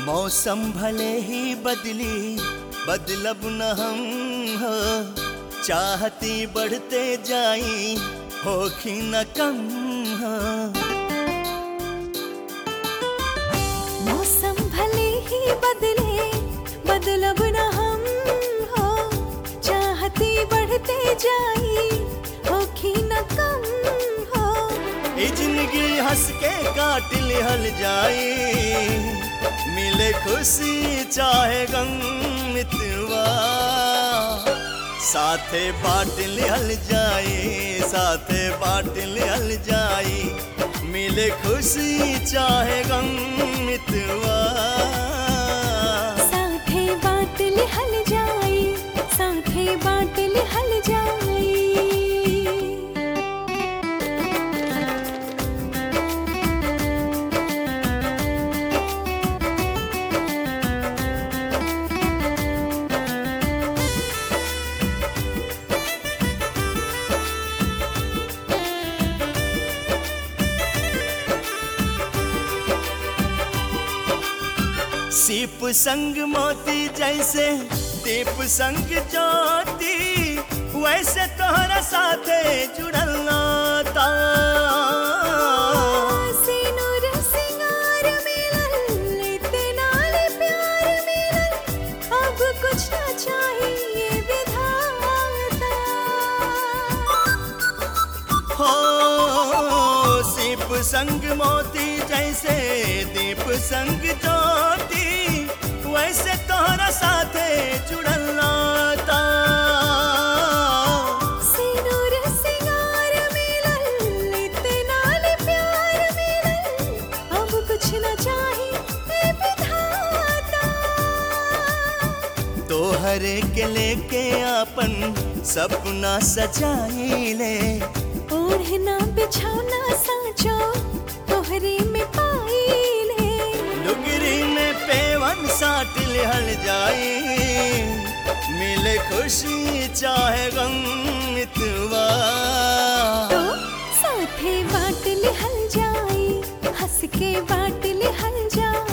मौसम भले ही बदली बदलब न हम हो चाहती बढ़ते जाई होखी न कम हो मौसम भले ही बदले बदलब न हम हो चाहती बढ़ते जाई होखी न कम हो ई जिंदगी हंस के काट लिहल जाई मिले खुशी चाहे गम मितवा साथे बांट लिहल जाई साथे बांट लिहल जाई मिले खुशी चाहे गम मितवा साथे बात लिहल जाई साथे बात लिहल जाई सीप संग मोती जैसे दीप संग ज्योति वैसे तोहरा साथे जुड़ल नाता सिनुर सिंगार मिलल इतना ले प्यार मिलल अब कुछ न चाहिए विधाता हो सीप संग मोती जैसे दीप संग ज्योति वैसे तोहरा साथे जुड़ल नाता सिनुर सिंगार मिलल इतना ले प्यार मिलल अब कुछ न चाहिए विधाता तोहरे के लेके आपन सपना सजाइले ओढ़ना बिछौना साँचो तोहरे में पाइले लुगरी में पेवन साट लिहल जाई मिले खुशी चाहे गम मितवा तो साथे बाट लिहल जाई हंस के बाट लिहल जाई